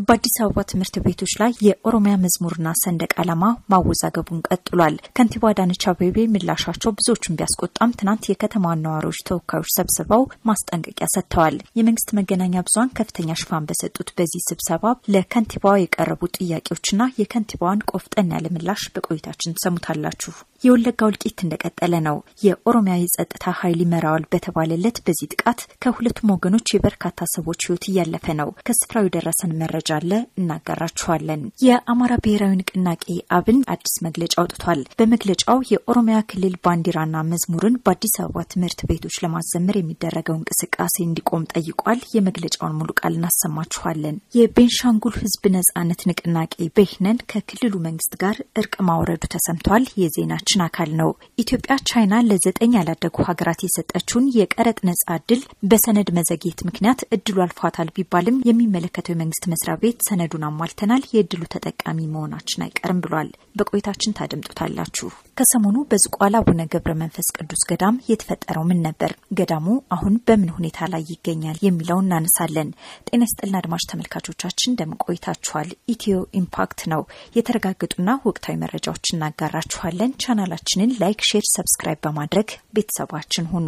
በአዲስ አበባ ትምህርት ቤቶች ላይ የኦሮሚያ መዝሙርና ሰንደቅ ዓላማ ማወዛገቡን ቀጥሏል። ከንቲባ አዳነች አቤቤ ምላሻቸው ብዙዎቹን ቢያስቆጣም ትናንት የከተማዋን ነዋሪዎች ተወካዮች ሰብስበው ማስጠንቀቂያ ሰጥተዋል። የመንግስት መገናኛ ብዙኃን ከፍተኛ ሽፋን በሰጡት በዚህ ስብሰባ ለከንቲባዋ የቀረቡ ጥያቄዎችና የከንቲባዋን ቆፍጠን ያለ ምላሽ በቆይታችን ትሰሙታላችሁ። የወለጋ እልቂት እንደቀጠለ ነው። የኦሮሚያ የጸጥታ ኃይል ይመራዋል በተባለለት በዚህ ጥቃት ከሁለቱም ወገኖች የበርካታ ሰዎች ሕይወት እያለፈ ነው። ከስፍራው የደረሰን መረጃ አለ፣ እናጋራችኋለን። የአማራ ብሔራዊ ንቅናቄ አብን አዲስ መግለጫ አውጥቷል። በመግለጫው የኦሮሚያ ክልል ባንዲራና መዝሙርን በአዲስ አበባ ትምህርት ቤቶች ለማዘመር የሚደረገው እንቅስቃሴ እንዲቆም ጠይቋል። የመግለጫውን ሙሉ ቃል እናሰማችኋለን። የቤንሻንጉል ሕዝብ ነጻነት ንቅናቄ በይህነን ከክልሉ መንግስት ጋር እርቅ ማውረዱ ተሰምቷል። የዜናችን አካል ነው። ኢትዮጵያ ቻይና ለዘጠኝ ያላደጉ ሀገራት የሰጠችውን የቀረጥ ነጻ እድል በሰነድ መዘግየት ምክንያት እድሉ አልፏታል ቢባልም የሚመለከተው የመንግስት መስሪያ ቤት ሰነዱን አሟልተናል፣ የእድሉ ተጠቃሚ መሆናችን አይቀርም ብሏል። በቆይታችን ታደምጡታላችሁ። ከሰሞኑ በዝቋላ አቡነ ገብረ መንፈስ ቅዱስ ገዳም የተፈጠረው ምን ነበር? ገዳሙ አሁን በምን ሁኔታ ላይ ይገኛል? የሚለውን እናነሳለን። ጤና ይስጥልና አድማጭ ተመልካቾቻችን እንደምን ቆይታችኋል? ኢትዮ ኢምፓክት ነው። የተረጋገጡና ወቅታዊ መረጃዎች እናጋራችኋለን። ቻናላችንን ላይክ፣ ሼር፣ ሰብስክራይብ በማድረግ ቤተሰባችን ሁኑ።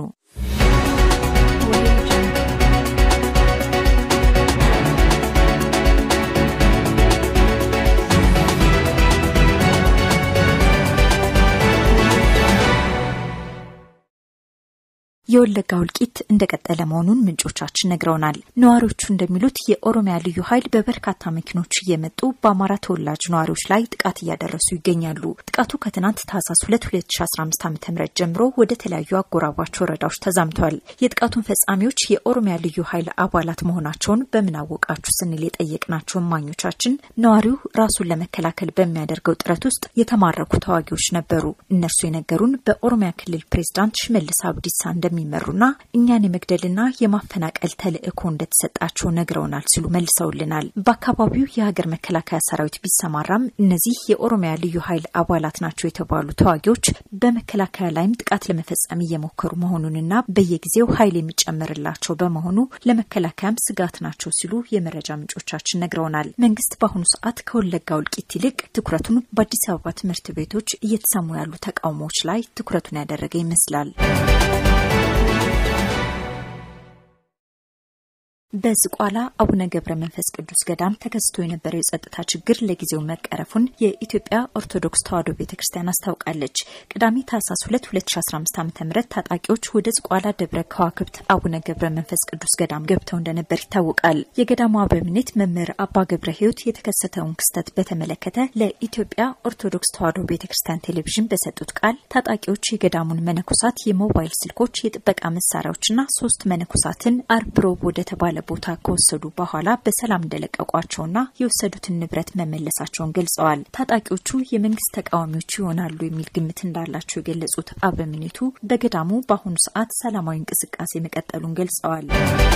የወለጋ እልቂት እንደቀጠለ መሆኑን ምንጮቻችን ነግረውናል። ነዋሪዎቹ እንደሚሉት የኦሮሚያ ልዩ ኃይል በበርካታ መኪኖች እየመጡ በአማራ ተወላጅ ነዋሪዎች ላይ ጥቃት እያደረሱ ይገኛሉ። ጥቃቱ ከትናንት ታህሳስ 2 2015 ዓ ም ጀምሮ ወደ ተለያዩ አጎራባች ወረዳዎች ተዛምተዋል። የጥቃቱን ፈጻሚዎች የኦሮሚያ ልዩ ኃይል አባላት መሆናቸውን በምን አወቃችሁ ስንል የጠየቅናቸው እማኞቻችን ነዋሪው ራሱን ለመከላከል በሚያደርገው ጥረት ውስጥ የተማረኩ ተዋጊዎች ነበሩ። እነርሱ የነገሩን በኦሮሚያ ክልል ፕሬዝዳንት ሽመልስ አብዲሳ እንደሚመሩና እኛን የመግደልና የማፈናቀል ተልዕኮ እንደተሰጣቸው ነግረውናል ሲሉ መልሰውልናል። በአካባቢው የሀገር መከላከያ ሰራዊት ቢሰማራም እነዚህ የኦሮሚያ ልዩ ኃይል አባላት ናቸው የተባሉ ተዋጊዎች በመከላከያ ላይም ጥቃት ለመፈጸም እየሞከሩ መሆኑንና በየጊዜው ኃይል የሚጨመርላቸው በመሆኑ ለመከላከያም ስጋት ናቸው ሲሉ የመረጃ ምንጮቻችን ነግረውናል። መንግስት በአሁኑ ሰዓት ከወለጋ እልቂት ይልቅ ትኩረቱን በአዲስ አበባ ትምህርት ቤቶች እየተሰሙ ያሉ ተቃውሞዎች ላይ ትኩረቱን ያደረገ ይመስላል። በዝቋላ አቡነ ገብረ መንፈስ ቅዱስ ገዳም ተከስቶ የነበረው የጸጥታ ችግር ለጊዜው መቀረፉን የኢትዮጵያ ኦርቶዶክስ ተዋሕዶ ቤተ ክርስቲያን አስታውቃለች። ቅዳሜ ታህሳስ 2 2015 ዓ ም ታጣቂዎች ወደ ዝቋላ ደብረ ከዋክብት አቡነ ገብረ መንፈስ ቅዱስ ገዳም ገብተው እንደነበር ይታወቃል። የገዳሙ አበምኔት መምህር አባ ገብረ ሕይወት የተከሰተውን ክስተት በተመለከተ ለኢትዮጵያ ኦርቶዶክስ ተዋሕዶ ቤተ ክርስቲያን ቴሌቪዥን በሰጡት ቃል ታጣቂዎች የገዳሙን መነኮሳት የሞባይል ስልኮች፣ የጥበቃ መሳሪያዎችና ሶስት መነኮሳትን አርብ ሮብ ወደ ተባለ ቦታ ከወሰዱ በኋላ በሰላም እንደለቀቋቸውና የወሰዱትን ንብረት መመለሳቸውን ገልጸዋል። ታጣቂዎቹ የመንግስት ተቃዋሚዎች ይሆናሉ የሚል ግምት እንዳላቸው የገለጹት አበምኔቱ በገዳሙ በአሁኑ ሰዓት ሰላማዊ እንቅስቃሴ መቀጠሉን ገልጸዋል።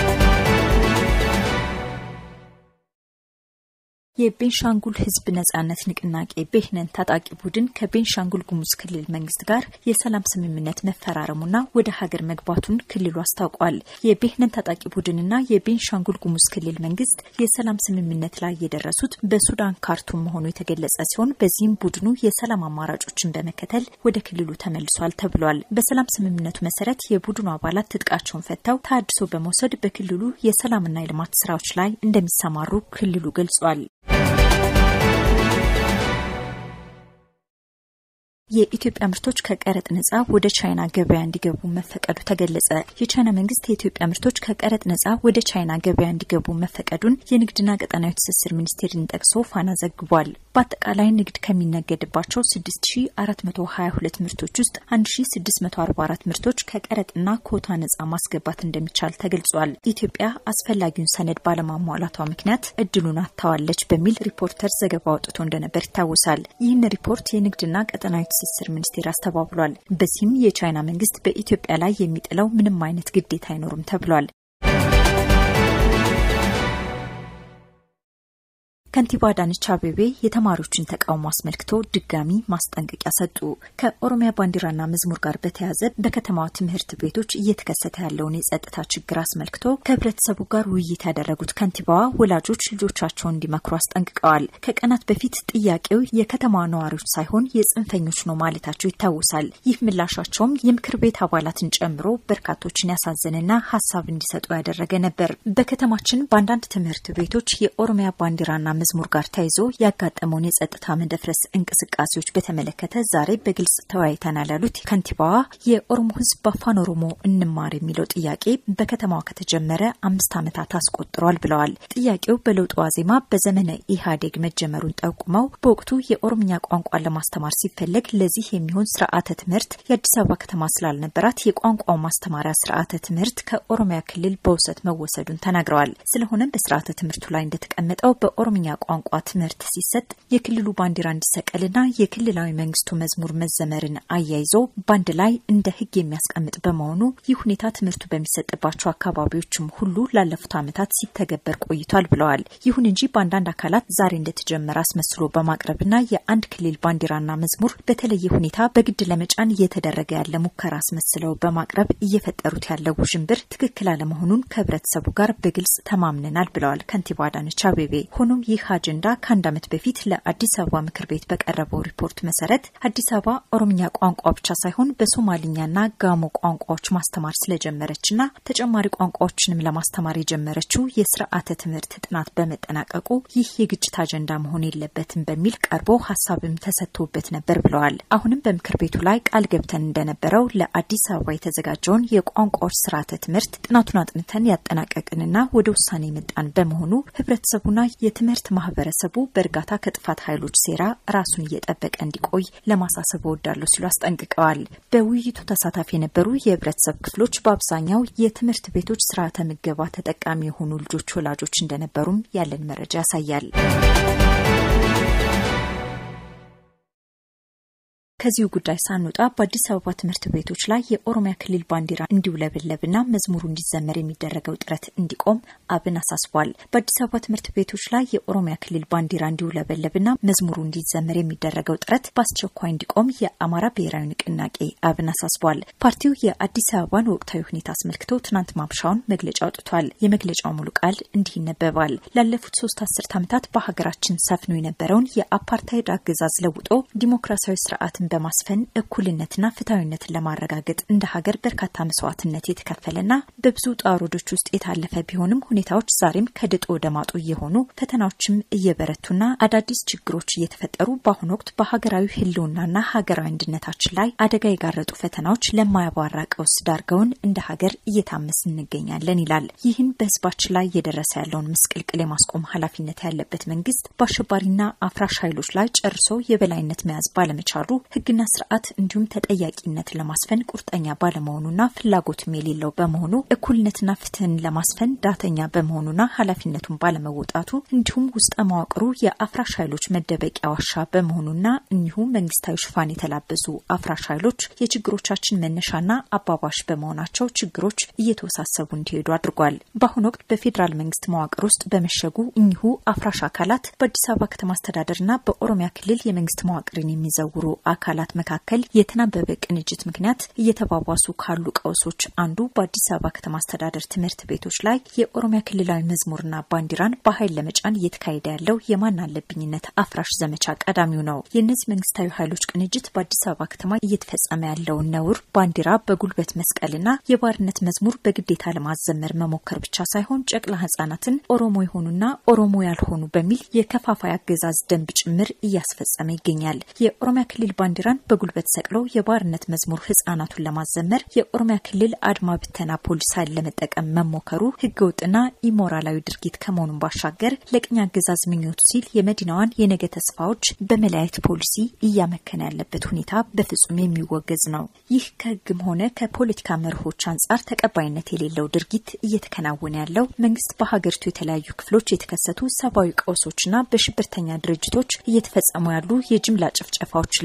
የቤንሻንጉል ህዝብ ነጻነት ንቅናቄ ቤህነን ታጣቂ ቡድን ከቤንሻንጉል ጉሙዝ ክልል መንግስት ጋር የሰላም ስምምነት መፈራረሙና ወደ ሀገር መግባቱን ክልሉ አስታውቋል። የቤህነን ታጣቂ ቡድንና የቤንሻንጉል ጉሙዝ ክልል መንግስት የሰላም ስምምነት ላይ የደረሱት በሱዳን ካርቱም መሆኑ የተገለጸ ሲሆን በዚህም ቡድኑ የሰላም አማራጮችን በመከተል ወደ ክልሉ ተመልሷል ተብሏል። በሰላም ስምምነቱ መሰረት የቡድኑ አባላት ትጥቃቸውን ፈተው ተሃድሶ በመውሰድ በክልሉ የሰላምና የልማት ስራዎች ላይ እንደሚሰማሩ ክልሉ ገልጿል። የኢትዮጵያ ምርቶች ከቀረጥ ነጻ ወደ ቻይና ገበያ እንዲገቡ መፈቀዱ ተገለጸ። የቻይና መንግስት የኢትዮጵያ ምርቶች ከቀረጥ ነጻ ወደ ቻይና ገበያ እንዲገቡ መፈቀዱን የንግድና ቀጠናዊ ትስስር ሚኒስቴርን ጠቅሶ ፋና ዘግቧል። በአጠቃላይ ንግድ ከሚነገድባቸው 6422 ምርቶች ውስጥ 1644 ምርቶች ከቀረጥና ኮታ ነጻ ማስገባት እንደሚቻል ተገልጿል። ኢትዮጵያ አስፈላጊውን ሰነድ ባለማሟላቷ ምክንያት እድሉን አጥታዋለች በሚል ሪፖርተር ዘገባ አውጥቶ እንደነበር ይታወሳል። ይህን ሪፖርት የንግድና ቀጠናዊ ትስስር ሚኒስቴር አስተባብሏል። በዚህም የቻይና መንግስት በኢትዮጵያ ላይ የሚጥለው ምንም አይነት ግዴታ አይኖርም ተብሏል። ከንቲባ አዳነች አቤቤ የተማሪዎችን ተቃውሞ አስመልክቶ ድጋሚ ማስጠንቀቂያ ሰጡ። ከኦሮሚያ ባንዲራና መዝሙር ጋር በተያያዘ በከተማዋ ትምህርት ቤቶች እየተከሰተ ያለውን የጸጥታ ችግር አስመልክቶ ከህብረተሰቡ ጋር ውይይት ያደረጉት ከንቲባዋ ወላጆች ልጆቻቸውን እንዲመክሩ አስጠንቅቀዋል። ከቀናት በፊት ጥያቄው የከተማዋ ነዋሪዎች ሳይሆን የጽንፈኞች ነው ማለታቸው ይታወሳል። ይህ ምላሻቸውም የምክር ቤት አባላትን ጨምሮ በርካቶችን ያሳዘነና ሀሳብ እንዲሰጡ ያደረገ ነበር። በከተማችን በአንዳንድ ትምህርት ቤቶች የኦሮሚያ ባንዲራና መዝሙር ጋር ተያይዞ ያጋጠመውን የጸጥታ መደፍረስ እንቅስቃሴዎች በተመለከተ ዛሬ በግልጽ ተወያይተናል ያሉት ከንቲባዋ የኦሮሞ ህዝብ በአፋን ኦሮሞ እንማር የሚለው ጥያቄ በከተማዋ ከተጀመረ አምስት ዓመታት አስቆጥሯል ብለዋል። ጥያቄው በለውጥ ዋዜማ በዘመነ ኢህአዴግ መጀመሩን ጠቁመው በወቅቱ የኦሮምኛ ቋንቋን ለማስተማር ሲፈለግ ለዚህ የሚሆን ስርዓተ ትምህርት የአዲስ አበባ ከተማ ስላልነበራት የቋንቋው ማስተማሪያ ስርዓተ ትምህርት ከኦሮሚያ ክልል በውሰት መወሰዱን ተናግረዋል። ስለሆነም በስርዓተ ትምህርቱ ላይ እንደተቀመጠው በኦሮምኛ ቋንቋ ትምህርት ሲሰጥ የክልሉ ባንዲራ እንዲሰቀልና የክልላዊ መንግስቱ መዝሙር መዘመርን አያይዞ ባንድ ላይ እንደ ህግ የሚያስቀምጥ በመሆኑ ይህ ሁኔታ ትምህርቱ በሚሰጥባቸው አካባቢዎችም ሁሉ ላለፉት ዓመታት ሲተገበር ቆይቷል ብለዋል። ይሁን እንጂ በአንዳንድ አካላት ዛሬ እንደተጀመረ አስመስሎ በማቅረብና የአንድ ክልል ባንዲራና መዝሙር በተለየ ሁኔታ በግድ ለመጫን እየተደረገ ያለ ሙከራ አስመስለው በማቅረብ እየፈጠሩት ያለው ውዥንብር ትክክል አለመሆኑን ከህብረተሰቡ ጋር በግልጽ ተማምነናል ብለዋል ከንቲባ አዳነች አቤቤ። ሆኖም ይህ አጀንዳ ከአንድ ዓመት በፊት ለአዲስ አበባ ምክር ቤት በቀረበው ሪፖርት መሰረት አዲስ አበባ ኦሮምኛ ቋንቋ ብቻ ሳይሆን በሶማሊኛና ጋሞ ቋንቋዎች ማስተማር ስለጀመረችና ተጨማሪ ቋንቋዎችንም ለማስተማር የጀመረችው የስርዓተ ትምህርት ጥናት በመጠናቀቁ ይህ የግጭት አጀንዳ መሆን የለበትም በሚል ቀርቦ ሀሳብም ተሰጥቶበት ነበር ብለዋል። አሁንም በምክር ቤቱ ላይ ቃል ገብተን እንደነበረው ለአዲስ አበባ የተዘጋጀውን የቋንቋዎች ስርዓተ ትምህርት ጥናቱን አጥንተን ያጠናቀቅንና ወደ ውሳኔ የመጣን በመሆኑ ህብረተሰቡና የትምህርት ማህበረሰቡ በእርጋታ ከጥፋት ኃይሎች ሴራ ራሱን እየጠበቀ እንዲቆይ ለማሳሰብ እወዳለሁ ሲሉ አስጠንቅቀዋል። በውይይቱ ተሳታፊ የነበሩ የህብረተሰብ ክፍሎች በአብዛኛው የትምህርት ቤቶች ስርዓተ ምገባ ተጠቃሚ የሆኑ ልጆች ወላጆች እንደነበሩም ያለን መረጃ ያሳያል። ከዚሁ ጉዳይ ሳንወጣ በአዲስ አበባ ትምህርት ቤቶች ላይ የኦሮሚያ ክልል ባንዲራ እንዲውለበለብና መዝሙሩ እንዲዘመር የሚደረገው ጥረት እንዲቆም አብን አሳስቧል። በአዲስ አበባ ትምህርት ቤቶች ላይ የኦሮሚያ ክልል ባንዲራ እንዲውለበለብና መዝሙሩ እንዲዘመር የሚደረገው ጥረት በአስቸኳይ እንዲቆም የአማራ ብሔራዊ ንቅናቄ አብን አሳስቧል። ፓርቲው የአዲስ አበባን ወቅታዊ ሁኔታ አስመልክቶ ትናንት ማምሻውን መግለጫ አውጥቷል። የመግለጫው ሙሉ ቃል እንዲህ ይነበባል። ላለፉት ሶስት አስርት ዓመታት በሀገራችን ሰፍኖ የነበረውን የአፓርታይድ አገዛዝ ለውጦ ዲሞክራሲያዊ ስርዓትን በማስፈን እኩልነትና ፍትሐዊነትን ለማረጋገጥ እንደ ሀገር በርካታ መስዋዕትነት የተከፈለና በብዙ ውጣ ውረዶች ውስጥ የታለፈ ቢሆንም ሁኔታዎች ዛሬም ከድጡ ወደ ማጡ እየሆኑ ፈተናዎችም እየበረቱና አዳዲስ ችግሮች እየተፈጠሩ በአሁኑ ወቅት በሀገራዊ ሕልውናና ሀገራዊ አንድነታችን ላይ አደጋ የጋረጡ ፈተናዎች ለማያባራ ቀውስ ዳርገውን እንደ ሀገር እየታመስ እንገኛለን ይላል። ይህን በህዝባችን ላይ እየደረሰ ያለውን ምስቅልቅል የማስቆም ኃላፊነት ያለበት መንግስት በአሸባሪና አፍራሽ ኃይሎች ላይ ጨርሶ የበላይነት መያዝ ባለመቻሉ ህግና ስርዓት እንዲሁም ተጠያቂነትን ለማስፈን ቁርጠኛ ባለመሆኑና ፍላጎትም የሌለው በመሆኑ እኩልነትና ፍትህን ለማስፈን ዳተኛ በመሆኑና ኃላፊነቱን ባለመወጣቱ እንዲሁም ውስጠ መዋቅሩ የአፍራሽ ኃይሎች መደበቂያ ዋሻ በመሆኑና እኒሁ መንግስታዊ ሽፋን የተላበሱ አፍራሽ ኃይሎች የችግሮቻችን መነሻና አባባሽ በመሆናቸው ችግሮች እየተወሳሰቡ እንዲሄዱ አድርጓል። በአሁኑ ወቅት በፌዴራል መንግስት መዋቅር ውስጥ በመሸጉ እኒሁ አፍራሽ አካላት በአዲስ አበባ ከተማ አስተዳደርና በኦሮሚያ ክልል የመንግስት መዋቅርን የሚዘውሩ አካላት መካከል የተናበበ ቅንጅት ምክንያት እየተባባሱ ካሉ ቀውሶች አንዱ በአዲስ አበባ ከተማ አስተዳደር ትምህርት ቤቶች ላይ የኦሮሚያ ክልላዊ መዝሙርና ባንዲራን በኃይል ለመጫን እየተካሄደ ያለው የማን አለብኝነት አፍራሽ ዘመቻ ቀዳሚው ነው። የእነዚህ መንግስታዊ ኃይሎች ቅንጅት በአዲስ አበባ ከተማ እየተፈጸመ ያለውን ነውር ባንዲራ በጉልበት መስቀልና የባርነት መዝሙር በግዴታ ለማዘመር መሞከር ብቻ ሳይሆን ጨቅላ ህጻናትን ኦሮሞ የሆኑና ኦሮሞ ያልሆኑ በሚል የከፋፋይ አገዛዝ ደንብ ጭምር እያስፈጸመ ይገኛል። የኦሮሚያ ክልል ባንዲራን በጉልበት ሰቅለው የባርነት መዝሙር ህጻናቱን ለማዘመር የኦሮሚያ ክልል አድማ ብተና ፖሊስ ኃይል ለመጠቀም መሞከሩ ህገወጥና ኢሞራላዊ ድርጊት ከመሆኑን ባሻገር ለቅኝ አገዛዝ ምኞቱ ሲል የመዲናዋን የነገ ተስፋዎች በመለያየት ፖሊሲ እያመከነ ያለበት ሁኔታ በፍጹም የሚወገዝ ነው። ይህ ከህግም ሆነ ከፖለቲካ መርሆች አንጻር ተቀባይነት የሌለው ድርጊት እየተከናወነ ያለው መንግስት በሀገሪቱ የተለያዩ ክፍሎች የተከሰቱ ሰብአዊ ቀውሶችና በሽብርተኛ ድርጅቶች እየተፈጸሙ ያሉ የጅምላ ጭፍጨፋዎችን ለማስቆም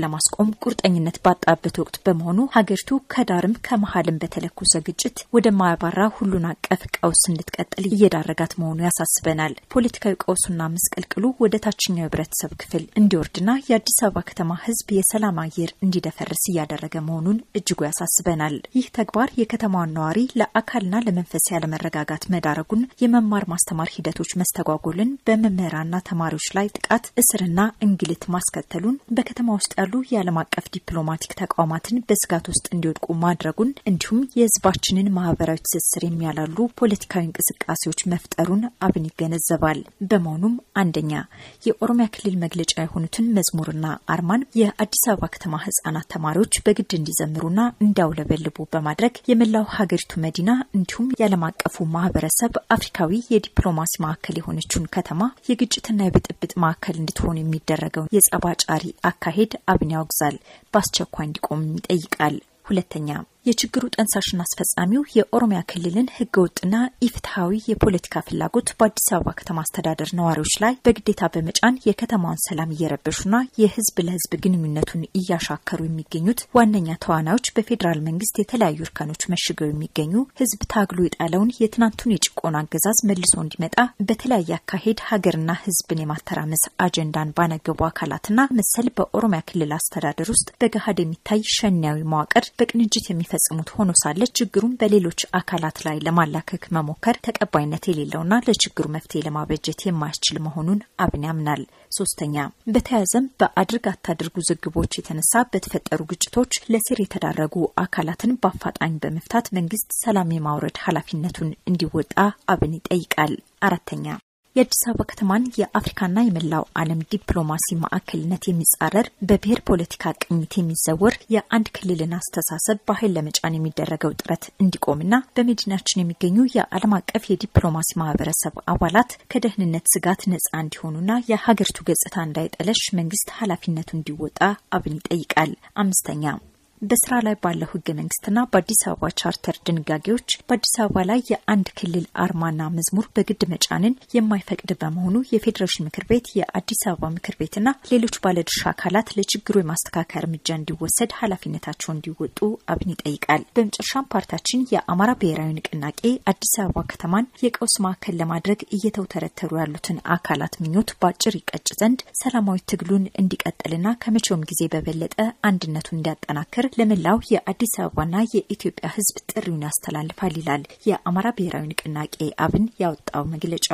ለማቆም ቁርጠኝነት ባጣበት ወቅት በመሆኑ ሀገሪቱ ከዳርም ከመሀልም በተለኮሰ ግጭት ወደማያባራ ሁሉን አቀፍ ቀውስ እንድትቀጥል እየዳረጋት መሆኑ ያሳስበናል። ፖለቲካዊ ቀውሱና መስቀልቅሉ ወደ ታችኛው የህብረተሰብ ክፍል እንዲወርድና የአዲስ አበባ ከተማ ህዝብ የሰላም አየር እንዲደፈርስ እያደረገ መሆኑን እጅጉ ያሳስበናል። ይህ ተግባር የከተማዋን ነዋሪ ለአካልና ለመንፈስ ያለመረጋጋት መዳረጉን፣ የመማር ማስተማር ሂደቶች መስተጓጎልን፣ በመምህራንና ተማሪዎች ላይ ጥቃት፣ እስርና እንግልት ማስከተሉን፣ በከተማ ውስጥ ያሉ የዓለም አቀፍ ዲፕሎማቲክ ተቋማትን በስጋት ውስጥ እንዲወድቁ ማድረጉን እንዲሁም የህዝባችንን ማህበራዊ ትስስር የሚያላሉ ፖለቲካዊ እንቅስቃሴዎች መፍጠሩን አብን ይገነዘባል። በመሆኑም አንደኛ የኦሮሚያ ክልል መግለጫ የሆኑትን መዝሙርና አርማን የአዲስ አበባ ከተማ ህጻናት ተማሪዎች በግድ እንዲዘምሩና እንዲያውለበልቡ በማድረግ የመላው ሀገሪቱ መዲና እንዲሁም የዓለም አቀፉ ማህበረሰብ አፍሪካዊ የዲፕሎማሲ ማዕከል የሆነችውን ከተማ የግጭትና የብጥብጥ ማዕከል እንድትሆን የሚደረገው የጸብ አጫሪ አካሄድ አብን ያወግዛል፣ በአስቸኳይ እንዲቆም ይጠይቃል። ሁለተኛ የችግሩ ጠንሳሽና አስፈጻሚው የኦሮሚያ ክልልን ህገወጥና ኢፍትሐዊ የፖለቲካ ፍላጎት በአዲስ አበባ ከተማ አስተዳደር ነዋሪዎች ላይ በግዴታ በመጫን የከተማዋን ሰላም እየረበሹና የህዝብ ለህዝብ ግንኙነቱን እያሻከሩ የሚገኙት ዋነኛ ተዋናዮች በፌዴራል መንግስት የተለያዩ እርከኖች መሽገው የሚገኙ ህዝብ ታግሎ የጣለውን የትናንቱን የጭቆና አገዛዝ መልሶ እንዲመጣ በተለያየ አካሄድ ሀገርና ህዝብን የማተራመስ አጀንዳን ባነገቡ አካላትና መሰል በኦሮሚያ ክልል አስተዳደር ውስጥ በገሃድ የሚታይ ሸኒያዊ መዋቅር በቅንጅት የሚ ፈጽሙት ሆኖ ሳለ ችግሩን በሌሎች አካላት ላይ ለማላከክ መሞከር ተቀባይነት የሌለውና ለችግሩ መፍትሄ ለማበጀት የማያስችል መሆኑን አብን ያምናል። ሶስተኛ በተያያዘም በአድርግ አታድርጉ ዝግቦች የተነሳ በተፈጠሩ ግጭቶች ለስር የተዳረጉ አካላትን በአፋጣኝ በመፍታት መንግስት ሰላም የማውረድ ኃላፊነቱን እንዲወጣ አብን ይጠይቃል። አራተኛ የአዲስ አበባ ከተማን የአፍሪካና የመላው ዓለም ዲፕሎማሲ ማዕከልነት የሚጻረር በብሔር ፖለቲካ ቅኝት የሚዘወር የአንድ ክልልን አስተሳሰብ በኃይል ለመጫን የሚደረገው ጥረት እንዲቆምና በመዲናችን የሚገኙ የዓለም አቀፍ የዲፕሎማሲ ማህበረሰብ አባላት ከደህንነት ስጋት ነጻ እንዲሆኑና የሀገሪቱ ገጽታ እንዳይጠለሽ መንግስት ኃላፊነቱ እንዲወጣ አብን ይጠይቃል። አምስተኛ በስራ ላይ ባለው ህገ መንግስትና በአዲስ አበባ ቻርተር ድንጋጌዎች በአዲስ አበባ ላይ የአንድ ክልል አርማና መዝሙር በግድ መጫንን የማይፈቅድ በመሆኑ የፌዴሬሽን ምክር ቤት፣ የአዲስ አበባ ምክር ቤትና ሌሎች ባለድርሻ አካላት ለችግሩ የማስተካከያ እርምጃ እንዲወሰድ ኃላፊነታቸውን እንዲወጡ አብን ይጠይቃል። በመጨረሻም ፓርቲያችን የአማራ ብሔራዊ ንቅናቄ አዲስ አበባ ከተማን የቀውስ ማዕከል ለማድረግ እየተውተረተሩ ያሉትን አካላት ምኞት በአጭር ይቀጭ ዘንድ ሰላማዊ ትግሉን እንዲቀጥልና ከመቼውም ጊዜ በበለጠ አንድነቱን እንዲያጠናክር ለመላው የአዲስ አበባና የኢትዮጵያ ሕዝብ ጥሪውን ያስተላልፋል ይላል የአማራ ብሔራዊ ንቅናቄ አብን ያወጣው መግለጫ።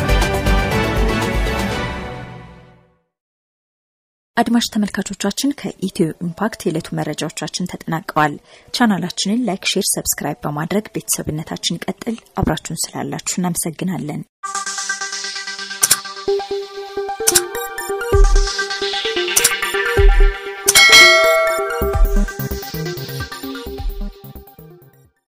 አድማጭ ተመልካቾቻችን ከኢትዮ ኢምፓክት የዕለቱ መረጃዎቻችን ተጠናቀዋል። ቻናላችንን ላይክ፣ ሼር፣ ሰብስክራይብ በማድረግ ቤተሰብነታችን ይቀጥል። አብራችሁን ስላላችሁ እናመሰግናለን።